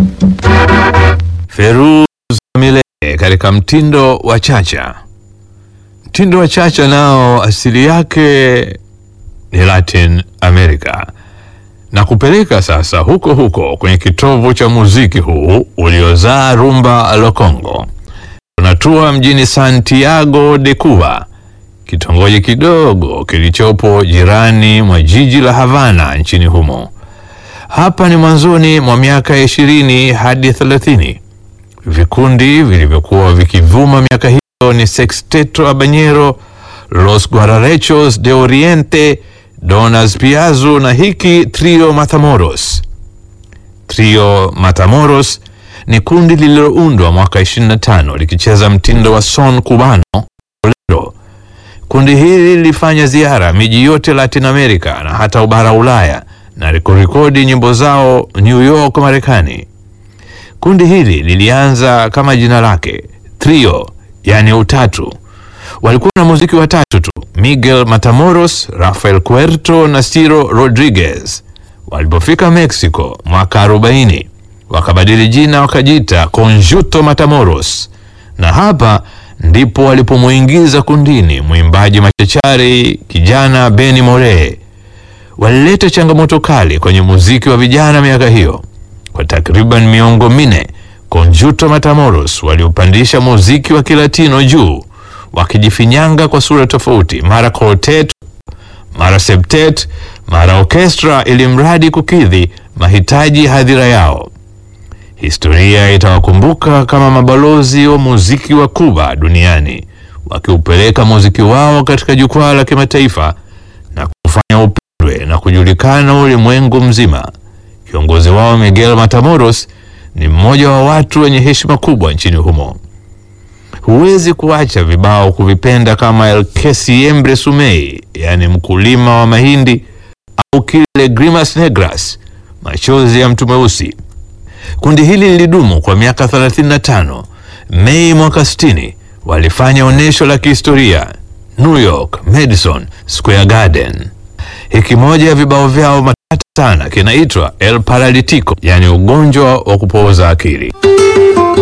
Feruz Milele katika mtindo wa chacha. Mtindo wa chacha nao asili yake ni Latin America na kupeleka sasa huko huko kwenye kitovu cha muziki huu uliozaa rumba la Congo. Tunatua mjini Santiago de Cuba, kitongoji kidogo kilichopo jirani mwa jiji la Havana nchini humo. Hapa ni mwanzoni mwa miaka ya ishirini hadi thelathini. Vikundi vilivyokuwa vikivuma miaka hiyo ni Sexteto Habanero, Los Guararechos de Oriente, Donas Piazzo na hiki Trio Matamoros. Trio Matamoros ni kundi lililoundwa mwaka 25 likicheza mtindo wa son cubano bolero. Kundi hili lilifanya ziara miji yote Latin America na hata ubara Ulaya na kurekodi nyimbo zao New York, Marekani. Kundi hili lilianza kama jina lake trio, yani utatu. Walikuwa na muziki watatu tu, Miguel Matamoros, Rafael Cuerto na Ciro Rodriguez. Walipofika Mexico mwaka 40 wakabadili jina wakajiita Conjunto Matamoros, na hapa ndipo walipomwingiza kundini mwimbaji machachari kijana Benny Moree. Walileta changamoto kali kwenye muziki wa vijana miaka hiyo. Kwa takriban miongo minne, Conjunto Matamoros waliupandisha muziki wa Kilatino juu, wakijifinyanga kwa sura tofauti, mara quartet, mara septet, mara orkestra, ili mradi kukidhi mahitaji hadhira yao. Historia itawakumbuka kama mabalozi wa muziki wa Kuba duniani, wakiupeleka muziki wao katika jukwaa la kimataifa na kufanya upendwe na kujulikana ulimwengu mzima. Kiongozi wao Miguel Matamoros ni mmoja wa watu wenye heshima kubwa nchini humo. Huwezi kuacha vibao kuvipenda kama El que siembre sumei, yaani mkulima wa mahindi, au kile Grimas Negras, machozi ya mtu mweusi. Kundi hili lilidumu kwa miaka 35. Mei mwaka 60 walifanya onyesho la kihistoria New York Madison Square Garden. Hiki moja ya vibao vyao matata sana kinaitwa El Paralitico, yani ugonjwa wa kupooza akili.